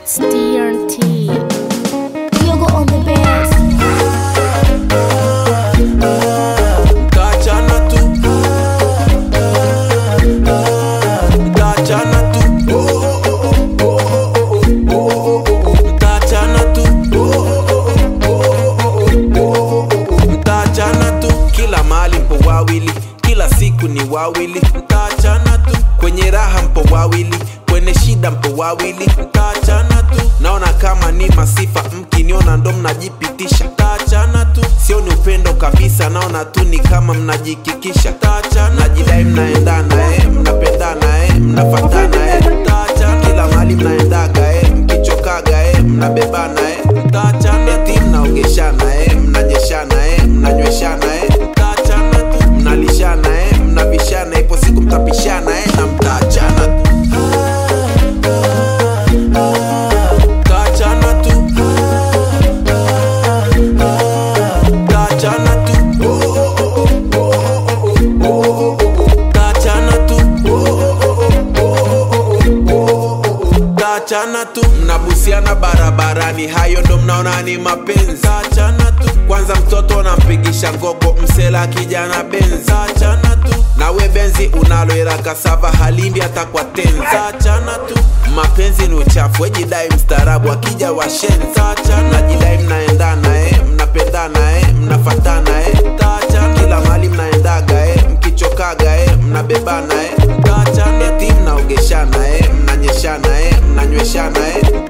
It's DRT. Yogo on the bass. Mtaachana tu Mtaachana tu Mtaachana tu Mtaachana tu Kila mahali mpo wawili Kila siku ni wawili Mtaachana tu Kwenye raha mpo wawili Kwenye shida mpo wawili Mtaachana tu Naona kama ni masifa Mkiniona ndo mnajipitisha Mtaachana tu Sio ni upendo kabisa Naona tu ni kama mnajikikisha Mtaachana Najidai mnaendana eh Mnapendana eh Mnafatana eh Mtaachana Kila mahali mnaendaga eh Mkichokaga eh Mnabebana eh Mtaachana Eti mnaogeshana eh Mnanyeshana eh Mnanyweshana eh Mtaachana tu Mnalishana eh Mnavishana Ipo siku mtapishana eh Na mtaachana tu Mtaachana tu Mtaachana tu Mtaachana tu Mtaachana tu mnabusiana barabarani hayo ndo mnaona ni mapenzi Mtaachana tu kwanza mtoto nampigisha ngogo msela kijana benzi Mtaachana tu nawe benzi unalo ila kasava halimbi hata kwa tenzi Mtaachana tu mapenzi ni uchafu wejidai mstaarabu akija washenzi Mtaachana najidai mnaendana eh mnapendana eh mnafatana eh Mtaachana kila mahali mnaendaga eh mkichokaga eh mnabebana eh Mtaachana eti mnaogeshana eh mnanyeshana eh mnanyweshana eh